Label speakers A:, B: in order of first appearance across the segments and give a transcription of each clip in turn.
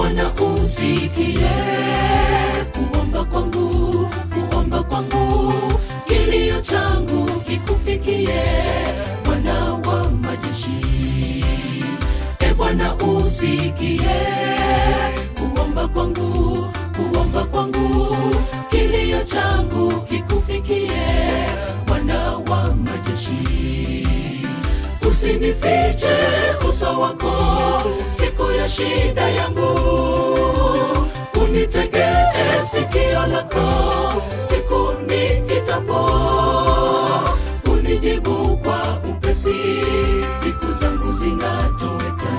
A: Bwana usikie kuomba kwangu, kuomba kwangu, kilio changu kikufikie, Bwana wa majeshi. E Bwana usikie kuomba kwangu, kuomba kwangu, kilio changu kikufikie, Bwana wa majeshi. Usinifiche uso wako siku ya shida yangu, unitegee sikio lako siku niitapo, unijibu kwa upesi, siku zangu zinatoweka.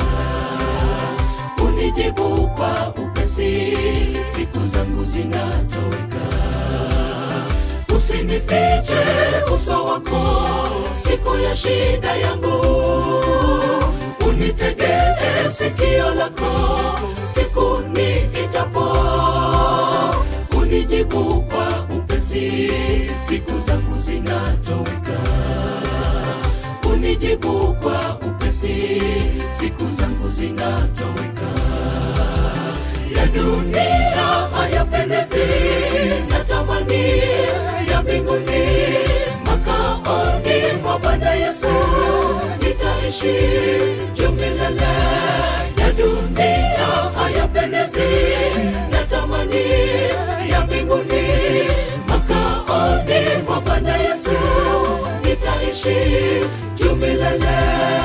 A: Unijibu kwa upesi, siku zangu zinatoweka. Usinifiche uso wako siku ya shida yangu, unitegee sikio lako siku niitapo, unijibu kwa upesi, siku zangu zinatoweka. Unijibu kwa upesi, siku zangu zinatoweka. Ya dunia hayapendezi, natamani ya mbinguni, makaoni mwa Bwana Yesu nitaishi juu milele. Ya dunia hayapendezi, natamani ya mbinguni, makaoni mwa Bwana Yesu nitaishi juu milele.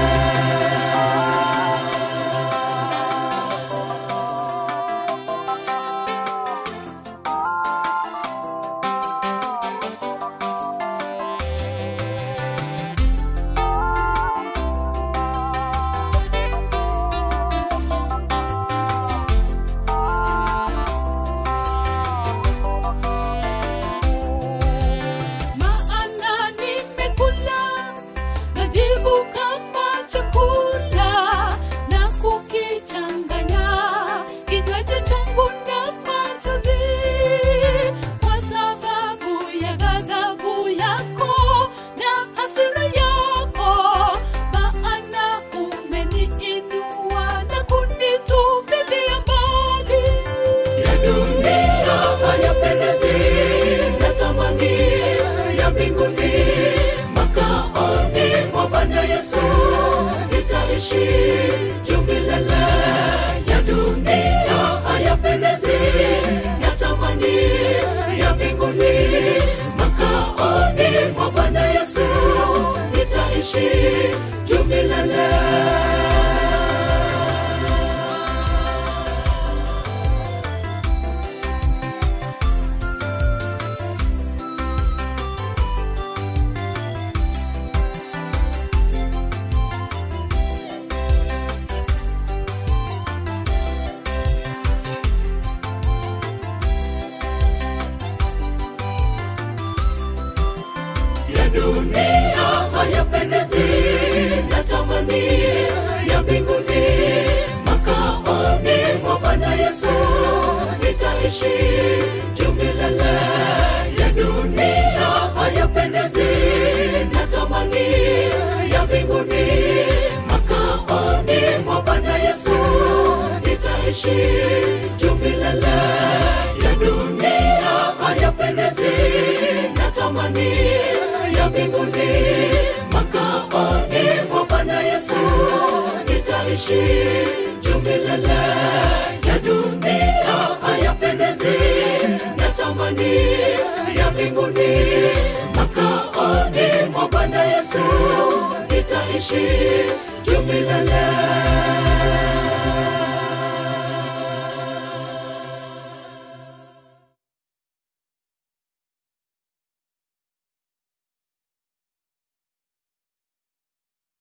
B: Maana nimekula najibu kama chakula na kukichanganya kinywaji changu na machozi kwa sababu ya ghadhabu yako na hasira yako, maana umeniinua na kunitupilia mbali.
A: ya dunia hayapendezi, natamani ya mbinguni, makaoni mwa Bwana Yesu nitaishi juu milele. Ya dunia hayapendezi, natamani ya mbinguni, makaoni mwa Bwana Yesu nitaishi juu milele. ya dunia hayapendezi, natamani ya mbinguni, makaoni mwa Bwana Yesu nitaishi juu milele. Ya dunia hayapendezi, natamani ya mbinguni, makaoni mwa Bwana Yesu nitaishi juu milele. Ya dunia hayapendezi, natamani ya mbinguni, makaoni mwa Bwana Yesu nitaishi juu milele. Ya dunia hayapendezi, natamani ya mbinguni, makaoni mwa Bwana Yesu nitaishi juu milele.